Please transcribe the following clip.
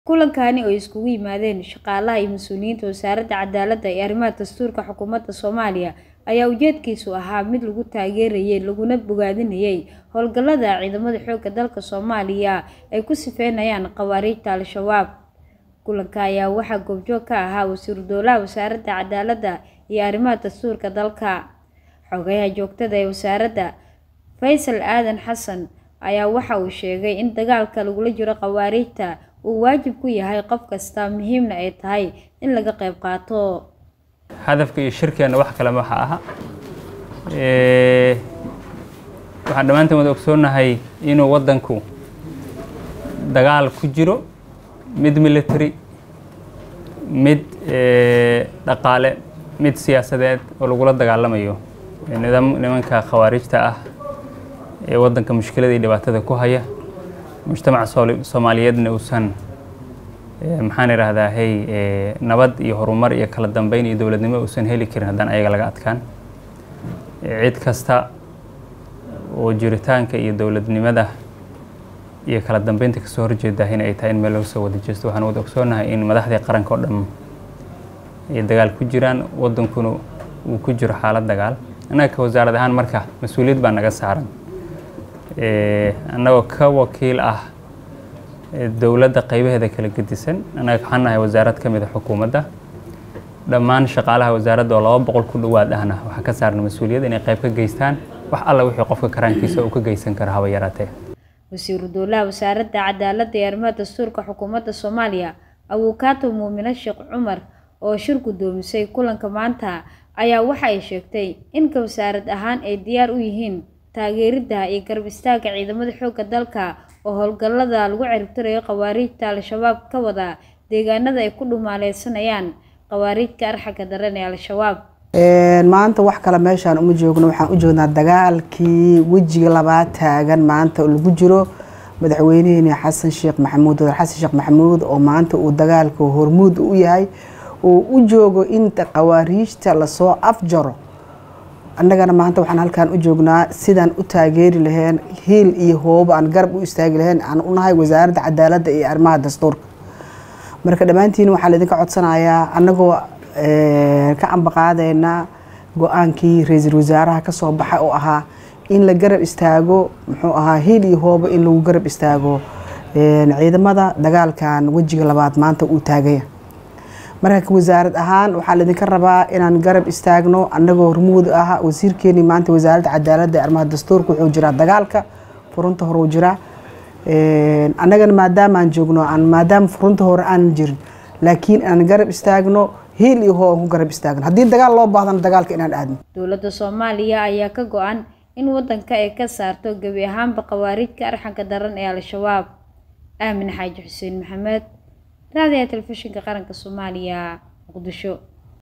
Kulankani oo ay isugu yimaadeen shaqaalaha iyo mas'uuliyiinta Wasaaradda Cadaaladda iyo Arrimaha Dastuurka Xukuumadda Soomaaliya ayaa ujeedkiisu ahaa mid lagu taageerayay laguna bogaadinayay howlgallada ciidamada xoogga dalka Soomaaliya ay ku sifeynayaan khawaarijta Al-shabaab. Kulanka ayaa waxaa goobjoog ka ahaa Wasiiru Dowlaha Wasaaradda Cadaaladda iyo Arrimaha Dastuurka dalka. Xogayaha joogtada ah ee wasaaradda, Faysal Aadan Xasan, ayaa waxa uu sheegay in dagaalka lagula jiro khawaarijta uu waajib ku yahay qof kasta, muhiimna ay tahay in laga qayb qaato. hadafka iyo shirkeena wax kale waxa aha waxaan dhammaanteen wada ogsoonnahay inuu waddanku dagaal ku jiro mid military mid dhaqaale mid siyaasadeed oo lagula dagaalamayo nidaam nimanka khawaarijta ah ee waddanka mushkilada iyo dhibaatada ku haya mujtamaca soomaaliyeedna uusan maxaan idhaahdaa hey nabad iyo horumar iyo kala dambeyn iyo dowladnimo uusan heli karin haddaan ayaga laga adkaan cid kasta oo jiritaanka iyo dowladnimada iyo kala dambeynta kasoo horjeeda in ay tahay in meel laga soo wada jeesto waxaan wada ogsoonahay in madaxdii qaranka oo dhan ay dagaal ku jiraan waddankuna uu ku jiro xaalad dagaal annaga ka wasaarad ahaan marka mas-uuliyad baa naga saaran annagoo ka wakiil ah dowladda qaybaheeda kala gedisan annaga waxaan nahay wasaarad ka mid a xukuumadda dhammaan shaqaalaha wasaaradda oo laba boqol ku dhowaad ahna waxaa ka saaran mas-uuliyad inay qayb ka geystaan wax alla wixii qofka karaankiisa uu ka geysan karo haba yaraatee Wasiiru Dowlaha Wasaaradda Cadaaladda iyo Arrimaha Dastuurka Xukuumadda Soomaaliya, Abuukaato Muumine Sheekh Cumar oo shir gudoomisay kulanka maanta ayaa waxa ay sheegtay in ka wasaarad ahaan ay diyaar u yihiin taageeridda iyo garab istaagga ciidamada xoogga dalka oo howlgallada lagu ciribtirayo khawaarijta Al-shabaab ka wada deegaanada ay ku dhumaaleysanayaan khawaarijta arxagga daran ee Al-shabaab. maanta wax kale meeshaan uma joogno waxaan u joognaa dagaalkii wejiga labaad taagan maanta oo lagu jiro madaxweyneheeni xasan sheekh maxamuud wadaer xasan sheekh maxamuud oo maanta uu dagaalka hormuud u yahay oo u joogo inta khawaariijta lasoo afjaro annagana maanta waxaan halkaan u joognaa sidaan u taageeri laheen hiil iyo hoobo aan garab u istaagi laheen aan u nahay wasaaradda cadaaladda iyo arrimaha dastuurka marka dhammaantiin waxaa laidinka codsanayaa annagoo ka ambaqaadeyna go-aankii ra-iisul wasaaraha kasoo baxay oo ahaa in la garab istaago muxuu ahaa hiil iyo hoobo in lagu garab istaago ciidamada dagaalkan wejiga labaad maanta uu taagaya marka wasaarad ahaan waxaa laidinka rabaa inaan garab istaagno annagoo hormuud ah wasiirkeeni maanta wasaaradda cadaaladda ee arrimaha dastuurka wuxuu jiraa dagaalka furunta hore uu jiraa annagana maadaamaan joogno aan maadaama furunta hore aanan jirin laakiin aan garab istaagno hiil iyo hoo aan ku garab istaagno haddii dagaal loo baahdana dagaalka inaan aadno Dowladda Soomaaliya ayaa ka go'an in waddanka ay ka saarto gebi ahaanba khawaarijka arxagga daran ee Al-shabaab. Aamin Xaaji Xuseen Maxamed, Raadiyaha Telefishinka Qaranka Soomaaliya, Muqdisho.